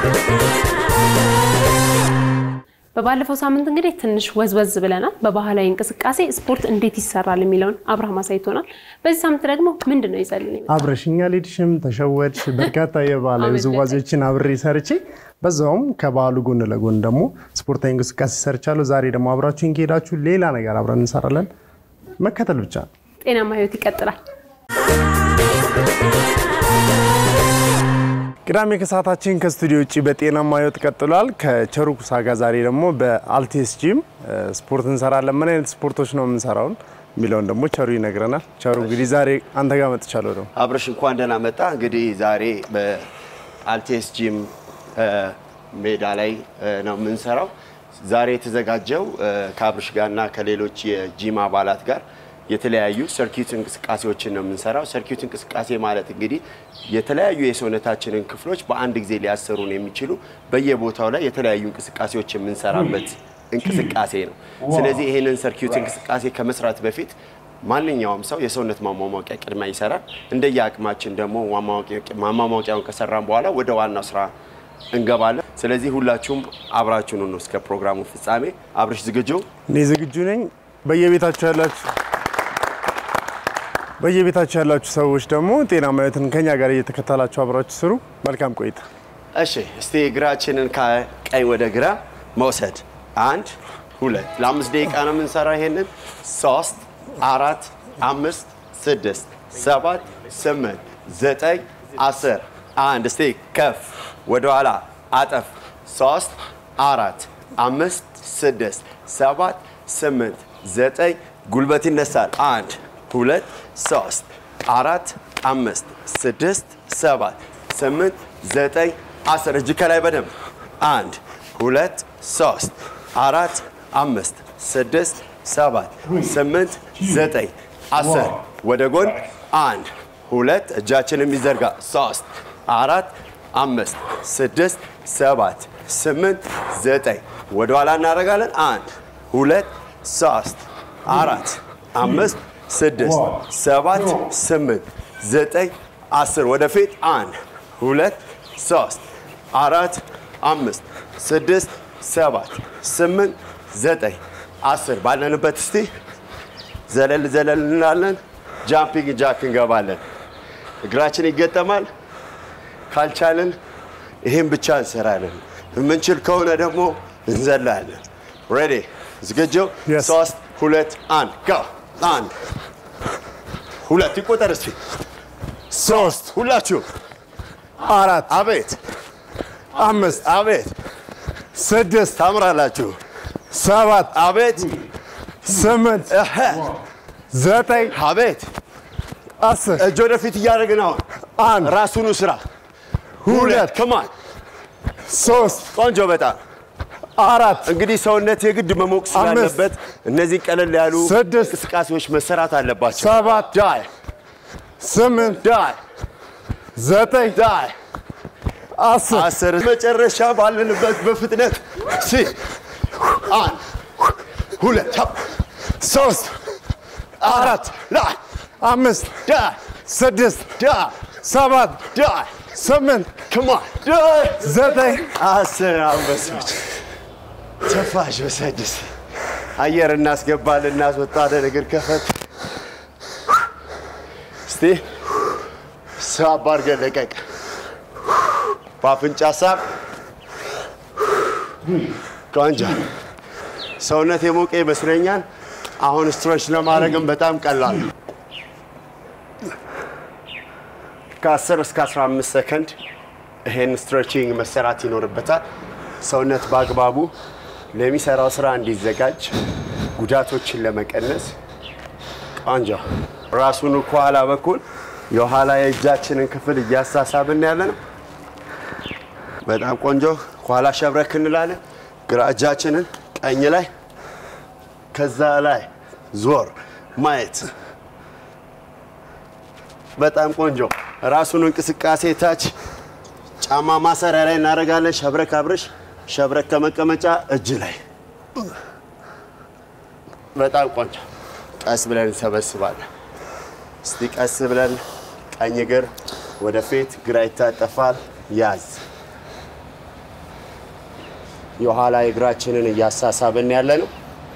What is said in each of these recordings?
በባለፈው ሳምንት እንግዲህ ትንሽ ወዝወዝ ብለናል። በባህላዊ እንቅስቃሴ ስፖርት እንዴት ይሰራል የሚለውን አብርሃም አሳይቶናል። በዚህ ሳምንት ደግሞ ምንድን ነው ይዘልን የመጣው? አብረሽኛ ሌድሽም ተሸወድሽ በርካታ የባህላዊ ውዝዋዜዎችን አብሬ ሰርቼ በዛውም ከባህሉ ጎን ለጎን ደግሞ ስፖርታዊ እንቅስቃሴ ሰርቻለሁ። ዛሬ ደግሞ አብራችሁን ከሄዳችሁ ሌላ ነገር አብረን እንሰራለን። መከተል ብቻ ነው። ጤናማ ህይወት ይቀጥላል። ቅዳሜ ከሰዓታችን ከስቱዲዮ ውጭ በጤናማ ህይወት ቀጥሏል። ከቸሩ ኩሳ ጋር ዛሬ ደግሞ በአልቴስ ጂም ስፖርት እንሰራለን። ምን አይነት ስፖርቶች ነው የምንሰራውን የሚለውን ደግሞ ቸሩ ይነግረናል። ቸሩ እንግዲህ ዛሬ አንተ ጋር መጥቻለሁ ደግሞ አብረሽ እንኳን ደህና መጣ። እንግዲህ ዛሬ በአልቴስ ጂም ሜዳ ላይ ነው የምንሰራው። ዛሬ የተዘጋጀው ከአብረሽ ጋርና ከሌሎች የጂም አባላት ጋር የተለያዩ ሰርኪዩት እንቅስቃሴዎችን ነው የምንሰራው። ሰርኪዩት እንቅስቃሴ ማለት እንግዲህ የተለያዩ የሰውነታችንን ክፍሎች በአንድ ጊዜ ሊያሰሩን የሚችሉ በየቦታው ላይ የተለያዩ እንቅስቃሴዎች የምንሰራበት እንቅስቃሴ ነው። ስለዚህ ይህንን ሰርኪዩት እንቅስቃሴ ከመስራት በፊት ማንኛውም ሰው የሰውነት ማሟሟቂያ ቅድሚያ ይሰራል። እንደየ አቅማችን ደግሞ ማሟሟቂያውን ከሰራን በኋላ ወደ ዋናው ስራ እንገባለን። ስለዚህ ሁላችሁም አብራችሁን ነው እስከ ፕሮግራሙ ፍጻሜ። አብረሽ ዝግጁ? እኔ ዝግጁ ነኝ። በየቤታችሁ ያላችሁ በየቤታችሁ ያላችሁ ሰዎች ደግሞ ጤናማ ህይወትን ከኛ ጋር እየተከተላችሁ አብራችሁ ስሩ። መልካም ቆይታ። እሺ፣ እስቲ እግራችንን ከቀኝ ወደ ግራ መውሰድ። አንድ ሁለት፣ ለአምስት ደቂቃ ነው የምንሰራው። ይሄንን ሶስት፣ አራት፣ አምስት፣ ስድስት፣ ሰባት፣ ስምንት፣ ዘጠኝ፣ አስር። አንድ እስቲ ከፍ ወደኋላ አጠፍ። ሶስት፣ አራት፣ አምስት፣ ስድስት፣ ሰባት፣ ስምንት፣ ዘጠኝ። ጉልበት ይነሳል። አንድ ሁለት ሶስት አራት አምስት ስድስት ሰባት ስምንት ዘጠኝ አስር እጅ ከላይ በደንብ አንድ ሁለት ሶስት አራት አምስት ስድስት ሰባት ስምንት ዘጠኝ አስር ወደ ጎን አንድ ሁለት እጃችን የሚዘርጋ ሶስት አራት አምስት ስድስት ሰባት ስምንት ዘጠኝ ወደ ኋላ እናደርጋለን አንድ ሁለት ሶስት አራት አምስት ስድስት ሰባት ስምንት ዘጠኝ አስር ወደፊት አንድ ሁለት ሶስት አራት አምስት ስድስት ሰባት ስምንት ዘጠኝ አስር ባለንበት እስቲ ዘለል ዘለል እንላለን። ጃምፒንግ ጃክ እንገባለን። እግራችን ይገጠማል። ካልቻልን ይህን ብቻ እንሰራለን። የምንችል ከሆነ ደግሞ እንዘላለን። ሬዲ ዝግጁ? Yes. ሶስት ሁለት አንድ ጎ አንድ ሁለት ይቆጠር እስቲ ሶስት ሁላችሁ አራት አቤት አምስት አቤት ስድስት ታምራላችሁ ሰባት አቤት ስምንት እህ፣ ዘጠኝ አቤት አስር እጅ ወደፊት እያደረግን አሁን አንድ ራሱኑ ስራ ሁለት ከማን ሶስት ቆንጆ በጣም አራት እንግዲህ ሰውነት የግድ መሞቅ ስላለበት እነዚህ ቀለል ያሉ ስድስት እንቅስቃሴዎች መሰራት አለባቸው ሰባት ዳይ ስምንት ዳይ ዘጠኝ ዳይ አስር አስር መጨረሻ ባለንበት በፍጥነት ሲ አንድ ሁለት ሶስት አራት ላይ አምስት ዳይ ስድስት ዳይ ሰባት ዳይ ስምንት ከማን ዳይ ዘጠኝ አስር አንበሶች ተፋሽ በሰድስ አየር እናስገባለን እናስወጣለን። እግር ከፈት እስቲ ሳብ አድርገን ለቀቅ። በአፍንጫ ሳብ። ቆንጆ ሰውነት የሞቀ ይመስለኛል። አሁን ስትሮች ለማድረግም በጣም ቀላል ነው። ከ10 እስከ 15 ሰከንድ ይሄን ስትሬቺንግ መሰራት ይኖርበታል። ሰውነት በአግባቡ ለሚሰራው ስራ እንዲዘጋጅ ጉዳቶችን ለመቀነስ ቆንጆ ራሱን ከኋላ በኩል የኋላ የእጃችንን ክፍል እያሳሳብን ያለ ነው። በጣም ቆንጆ ከኋላ ሸብረክ እንላለን። ግራ እጃችንን ቀኝ ላይ ከዛ ላይ ዞር ማየት በጣም ቆንጆ ራሱን እንቅስቃሴ ታች ጫማ ማሰሪያ ላይ እናደርጋለን። ሸብረክ አብረሽ ሸብረክ ከመቀመጫ እጅ ላይ በጣም ቆንጆ። ቀስ ብለን እንሰበስባለን። እስቲ ቀስ ብለን ቀኝ እግር ወደፊት፣ ግራ ይታጠፋል። ያዝ የኋላ እግራችንን እያሳሳብን ያለ ነው።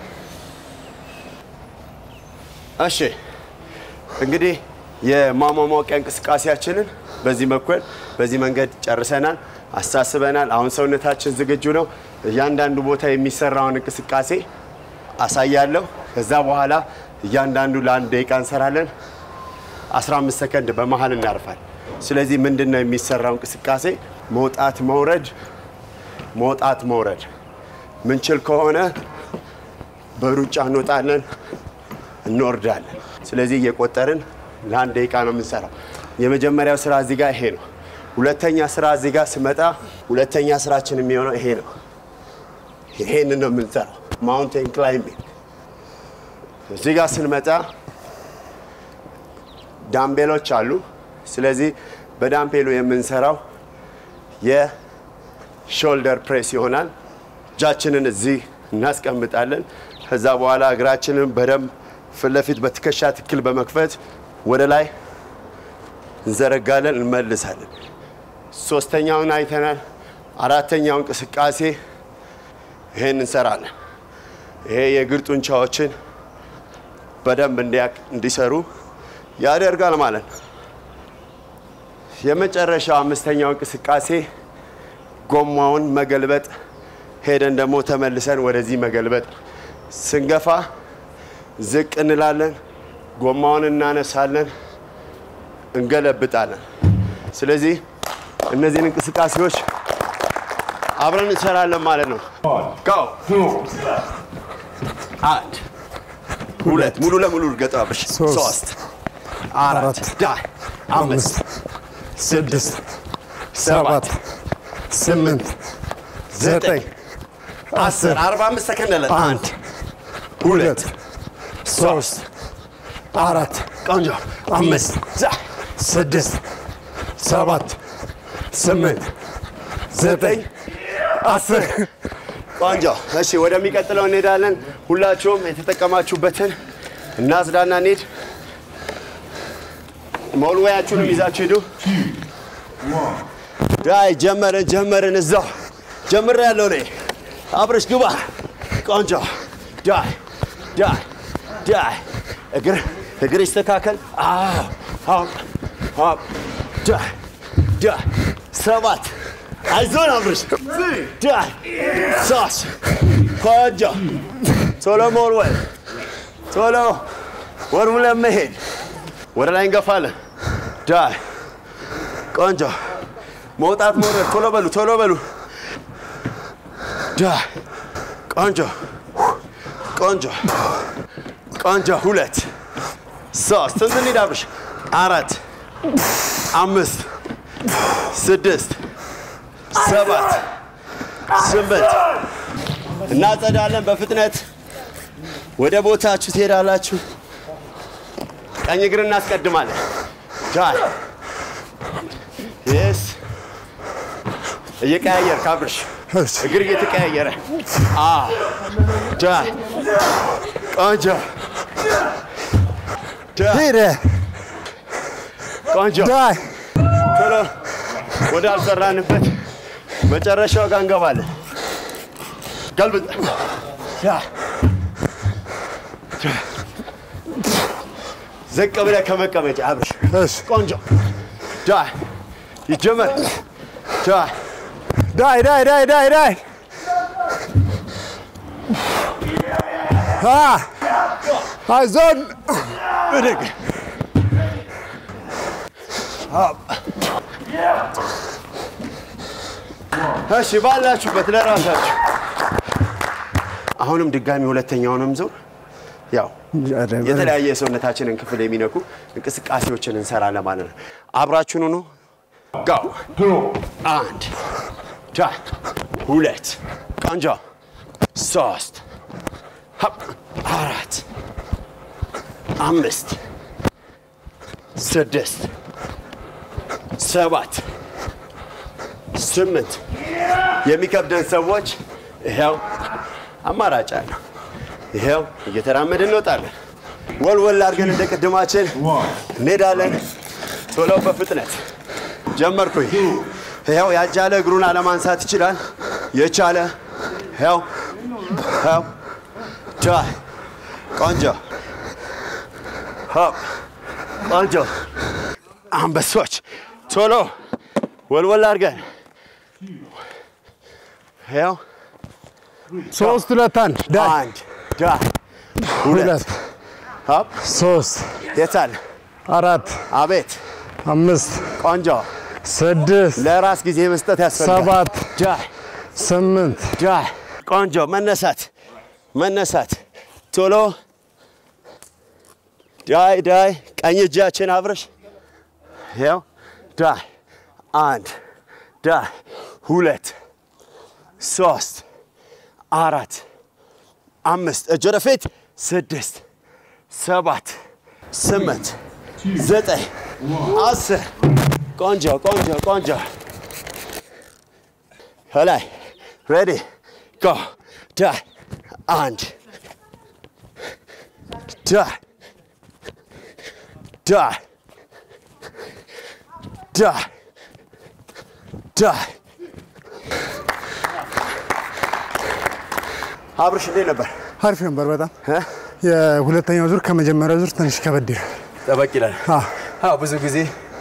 እሺ እንግዲህ የማሟሟቂያ እንቅስቃሴያችንን በዚህ በኩል በዚህ መንገድ ጨርሰናል፣ አሳስበናል። አሁን ሰውነታችን ዝግጁ ነው። እያንዳንዱ ቦታ የሚሰራውን እንቅስቃሴ አሳያለሁ። ከዛ በኋላ እያንዳንዱ ለአንድ ደቂቃ እንሰራለን። 15 ሰከንድ በመሀል እናርፋል። ስለዚህ ምንድን ነው የሚሰራው እንቅስቃሴ? መውጣት መውረድ፣ መውጣት መውረድ። ምንችል ከሆነ በሩጫ እንወጣለን፣ እንወርዳለን። ስለዚህ እየቆጠርን ለአንድ ደቂቃ ነው የምንሰራው። የመጀመሪያው ስራ እዚህ ጋር ይሄ ነው። ሁለተኛ ስራ እዚህ ጋር ስመጣ ሁለተኛ ስራችን የሚሆነው ይሄ ነው። ይሄንን ነው የምንሰራው፣ ማውንቴን ክላይምቢንግ። እዚህ ጋር ስንመጣ ዳምቤሎች አሉ። ስለዚህ በዳምፔሉ የምንሰራው የሾልደር ፕሬስ ይሆናል። እጃችንን እዚህ እናስቀምጣለን። ከዛ በኋላ እግራችንን በደንብ ፊት ለፊት በትከሻ ትክክል በመክፈት ወደ ላይ እንዘረጋለን፣ እንመልሳለን። ሶስተኛውን አይተናል። አራተኛው እንቅስቃሴ ይሄን እንሰራለን። ይሄ የእግር ጡንቻዎችን በደንብ እንዲሰሩ ያደርጋል ማለት ነው። የመጨረሻው አምስተኛው እንቅስቃሴ ጎማውን መገልበጥ፣ ሄደን ደግሞ ተመልሰን ወደዚህ መገልበጥ። ስንገፋ ዝቅ እንላለን፣ ጎማውን እናነሳለን፣ እንገለብጣለን። ስለዚህ እነዚህን እንቅስቃሴዎች አብረን እንሰራለን ማለት ነው። ጋው አንድ ሁለት ሙሉ ለሙሉ እርገጣብሽ ሶስት ሶስት አራት ዳይ አምስት ስድስት ሰባት ስምንት ዘጠኝ አስር አርባ አምስት ሰከንድ አለን። አንድ ሁለት ሶስት አራት ቆንጆ አምስት ዛ ስድስት ሰባት ስምንት ዘጠኝ አስር ቆንጆ። እሺ ወደሚቀጥለው እንሄዳለን። ሁላችሁም የተጠቀማችሁበትን እናጽዳና እንሂድ። መወልወያችሁንም ይዛችሁ ሂዱ። ዳይ ጀመርን ጀመርን። እዛው ጀምር ያለው እኔ አብረሽ ግባ። ቆንጆ ዳይ ዳይ ዳይ እግር እግር ይስተካከል። አዎ አዎ አዎ ዳይ ዳይ ሰባት አይዞን አብረሽ ዳይ ሶስት ቆንጆ ቶሎ መወልወል ቶሎ ወልውለን መሄድ ወደ ላይ እንገፋለን። ዳይ ቆንጆ መውጣት መውረድ። ቶሎ በሉ ቶሎ በሉ። ዳይ ቆንጆ ቆንጆ ቆንጆ። ሁለት ሶስት ስንት እንሂድ አብርሽ? አራት አምስት ስድስት ሰባት ስምንት እናጸዳለን። በፍጥነት ወደ ቦታችሁ ትሄዳላችሁ። ቀኝ እግር እናስቀድማለን። ዳይ የስ እየቀያየር ካብርሽ እግር እየተቀያየረ አ ዳይ ቆንጆ ዳይ ሄደ ቆንጆ ዳይ ቶሎ ወደ አልሰራንበት መጨረሻው ጋር እንገባለን። ገልብጥ ዳይ ዳይ ዝቅ ብለህ ከመቀመጫ አብርሽ እሺ ቆንጆ ዳይ ይጀመር ዳይ ዳይ ዳይ ዳይ ዳይ ዳይ አ አይዞን ብድግ አፕ። እሺ ባላችሁበት ለራሳችሁ አሁንም ድጋሚ ሁለተኛውንም ዙር ያው የተለያየ የሰውነታችንን ክፍል የሚነኩ እንቅስቃሴዎችን እንሰራለን ማለት ነው። አብራችሁን ሁኑ። ጋው አንድ ዳ ሁለት ቆንጆ ሶስት ሀፕ አራት አምስት ስድስት ሰባት ስምንት የሚከብደን ሰዎች ይኸው አማራጭ አለ። ይኸው እየተራመድን እንወጣለን። ወልወል አድርገን እንደ ቅድማችን እንሄዳለን። ቶሎ በፍጥነት ጀመርኩኝ። ይኸው ያጃለ እግሩን አለማንሳት ይችላል። የቻለ ያው ያው ዳይ ቆንጆ ሆፕ ቆንጆ አንበሶች ቶሎ ወልወል አድርገን ያው ሶስት ሁለት አንድ ዳይ አንድ ዳይ ሁለት ሁለት ሆፕ ሶስት የታል አራት አቤት አምስት ቆንጆ ስድስት ለራስ ጊዜ መስጠት ያስፈልጋል ሰባት ዳይ ስምንት ዳይ ቆንጆ መነሳት መነሳት ቶሎ ዳይ ዳይ ቀኝ እጃችን አብረሽ ያው ዳይ አንድ ዳይ ሁለት ሶስት አራት አምስት እጅ ወደፊት ስድስት ሰባት ስምንት ዘጠኝ አስር ቆንጆ ቆንጆ ቆንጆ ከላይ ሬዲ ጎ ዳይ አንድ ዳይ ዳይ ዳይ ዳይ አብርሽ እንዴት ነበር? አሪፍ ነበር በጣም እ? የሁለተኛው ዙር ከመጀመሪያው ዙር ትንሽ ከበድ ይላል። ጠበቅ ይላል። አዎ። አዎ ብዙ ጊዜ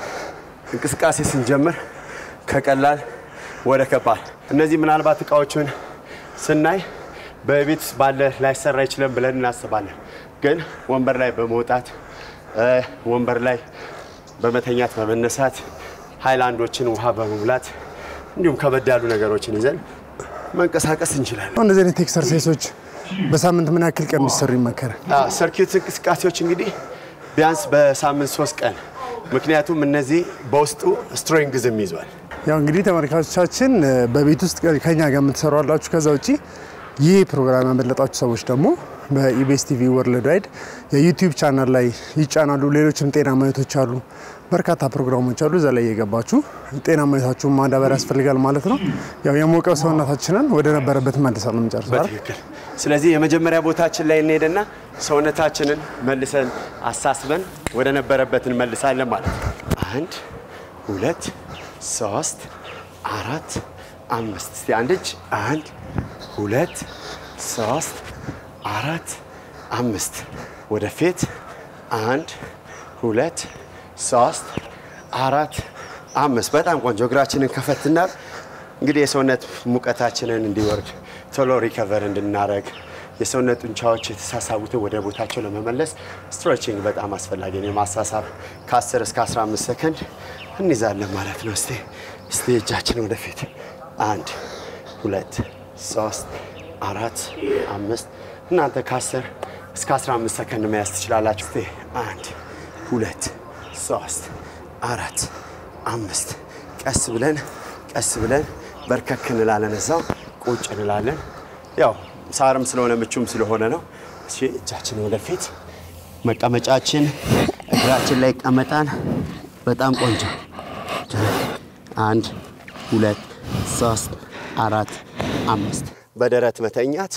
እንቅስቃሴ ስንጀምር ከቀላል ወደ ከባድ እነዚህ ምናልባት እቃዎቹን ስናይ በቤት ውስጥ ባለ ላይሰራ ይችላል ብለን እናስባለን። ግን ወንበር ላይ በመውጣት እ፣ ወንበር ላይ በመተኛት በመነሳት ሃይላንዶችን ውሃ በመሙላት እንዲሁም ከበድ ያሉ ነገሮችን ይዘን መንቀሳቀስ እንችላለን። እንደዚህ አይነት ኤክሰርሳይሶች በሳምንት ምን ያክል ቀን ቢሰሩ ይመከራል? ሰርኪዩት እንቅስቃሴዎች እንግዲህ ቢያንስ በሳምንት ሶስት ቀን ምክንያቱም እነዚህ በውስጡ ስትሬንግዝም ይዟል። ያው እንግዲህ ተመልካቾቻችን እ፣ በቤት ውስጥ ከኛ ጋር የምትሰሩ አላችሁ። ከዛ ውጭ ይህ ፕሮግራም ያመለጣችሁ ሰዎች ደግሞ በኢቤስ ቲቪ ወርልድ ዋይድ የዩቲዩብ ቻናል ላይ ይጫናሉ። ሌሎችም ጤና ማየቶች አሉ፣ በርካታ ፕሮግራሞች አሉ። እዛ ላይ እየገባችሁ ጤና ማየታችሁን ማዳበር ያስፈልጋል ማለት ነው። ያው የሞቀው ሰውነታችንን ወደ ነበረበት መልሰን ነው የምንጨርሰው አይደል? በትክክል። ስለዚህ የመጀመሪያ ቦታችን ላይ እንሄድና ሰውነታችንን መልሰን አሳስበን ወደ ነበረበት እንመልሳለን ማለት ነው። አንድ ሁለት ሶስት አራት አምስት። እስቲ አንድ እጅ አንድ ሁለት ሶስት አራት አምስት። ወደፊት አንድ ሁለት ሶስት አራት አምስት። በጣም ቆንጆ። እግራችንን ከፈትና እንግዲህ የሰውነት ሙቀታችንን እንዲወርድ ቶሎ ሪከቨር እንድናረግ የሰውነት ጡንቻዎች የተሳሳቡትን ወደ ቦታቸው ለመመለስ ስትሬችንግ በጣም አስፈላጊ ነው። የማሳሳብ ከ10 እስከ 15 ሰከንድ እንይዛለን ማለት ነው። እስቲ እስቲ እጃችን ወደፊት አንድ ሁለት ሶስት አራት አምስት እናንተ ከ10 እስከ 15 ሰከንድ መያዝ ትችላላችሁ። እስቲ አንድ ሁለት ሶስት አራት አምስት ቀስ ብለን ቀስ ብለን በርከክ እንላለን። እዛው ቁጭ እንላለን። ያው ሳርም ስለሆነ ምቹም ስለሆነ ነው። እሺ እጃችን ወደፊት መቀመጫችን እግራችን ላይ ይቀመጣል። በጣም ቆንጆ። አንድ ሁለት ሶስት አራት አምስት። በደረት መተኛት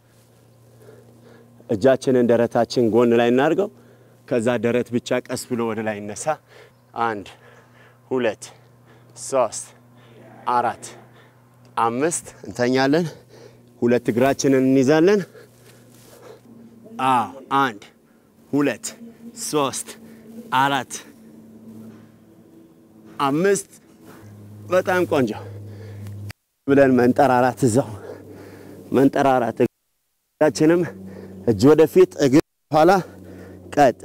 እጃችንን ደረታችን ጎን ላይ እናድርገው። ከዛ ደረት ብቻ ቀስ ብሎ ወደ ላይ ይነሳ። አንድ ሁለት ሶስት አራት አምስት እንተኛለን። ሁለት እግራችንን እንይዛለን። አዎ አንድ ሁለት ሶስት አራት አምስት በጣም ቆንጆ ብለን መንጠራራት እዛው መንጠራራት እግራችንም እጅ ወደፊት እግር ኋላ ቀጥ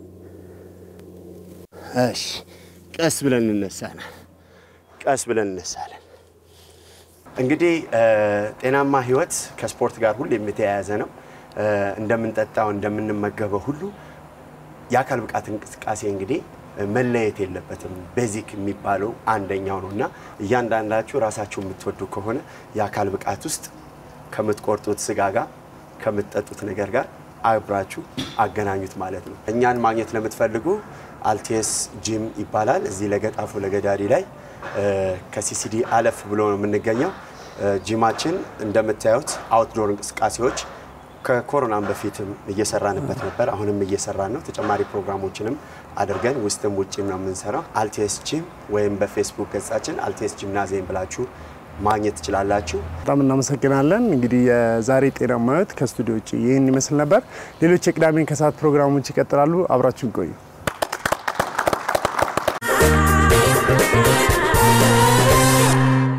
እሺ ቀስ ብለን እንነሳለን ቀስ ብለን እንነሳለን እንግዲህ ጤናማ ህይወት ከስፖርት ጋር ሁሌም የተያያዘ ነው እንደምንጠጣው እንደምንመገበው ሁሉ የአካል ብቃት እንቅስቃሴ እንግዲህ መለየት የለበትም። ቤዚክ የሚባለው አንደኛው ነው እና እያንዳንዳችሁ ራሳችሁ የምትወዱ ከሆነ የአካል ብቃት ውስጥ ከምትቆርጡት ስጋ ጋር ከምትጠጡት ነገር ጋር አብራችሁ አገናኙት ማለት ነው። እኛን ማግኘት ለምትፈልጉ አልቴስ ጂም ይባላል። እዚህ ለገጣፎ ለገዳዲ ላይ ከሲሲዲ አለፍ ብሎ ነው የምንገኘው። ጂማችን እንደምታዩት አውትዶር እንቅስቃሴዎች ከኮሮናም በፊትም እየሰራንበት ነበር። አሁንም እየሰራን ነው። ተጨማሪ ፕሮግራሞችንም አድርገን ውስጥም ውጭም ነው የምንሰራው። አልቴስ ጂም ወይም በፌስቡክ ገጻችን አልቴስ ጂምናዚየም ብላችሁ ማግኘት ትችላላችሁ። በጣም እናመሰግናለን። እንግዲህ የዛሬ ጤናማ ሕይወት ከስቱዲዮ ውጭ ይህን ይመስል ነበር። ሌሎች የቅዳሜን ከሰዓት ፕሮግራሞች ይቀጥላሉ። አብራችሁን ቆዩ።